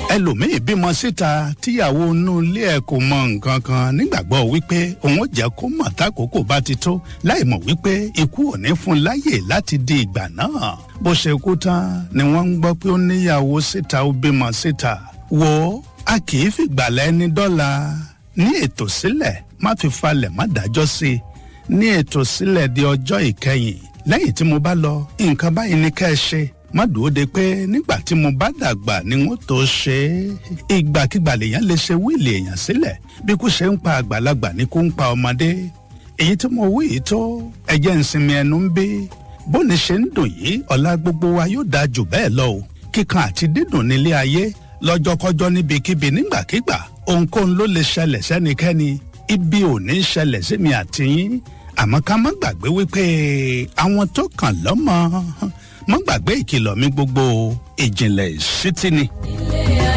ẹlòmíì bímọ síta tíyàwó inú ilé ẹ kò mọ nǹkan kan nígbàgbọ́ wípé òun ò jẹ́ kó mọ̀ tákòókò bá ti tó láì mọ̀ wípé ikú ò ní fún láyè láti di ìgbà náà bó ṣe kú tán ni wọ́n ń gbọ́ pé ó níyàwó síta ó bímọ síta wò ó a kì í fìgbàlẹ̀ ẹni dọ́là ní ètò sílẹ̀ má fi falẹ̀ má dájọ́ sí i ní ètò sílẹ̀ di ọjọ́ ìkẹyìn lẹ́yìn tí mo bá lọ nǹkan báyìí ní ká ẹ ṣe má dúró de pé nígbà tí mo bá dàgbà ni wọ́n tó ṣe é ìgbàkigbà lèèyàn lè ṣe wíìlì èèyàn sílẹ̀ bí kò ṣe ń pa àgbàlagbà ni kò ń pa ọmọdé èyí tí mo wí yìí tó ẹjẹ́ ń sinmi ẹnu ń bí bóni ṣe ń dùn yìí ọ̀la gbogbo wa yóò dáa jù bẹ́ẹ̀ lọ o kíkan àti dídùn nílé ayé lọ́jọ́kọ́jọ́ níbikíbi nígbàkigbà ohunkóhun ló lè ṣẹlẹ̀ sẹ́nikẹ́ni ibi ò ní ṣẹlẹ̀ sí mi àti yín àmọ́ ká má gbàgbé wípé àwọn tó kàn lọ́mọ má gbàgbé ìkìlọ̀ mi gbogbo ìjìnlẹ̀ ìṣítí ni. ilé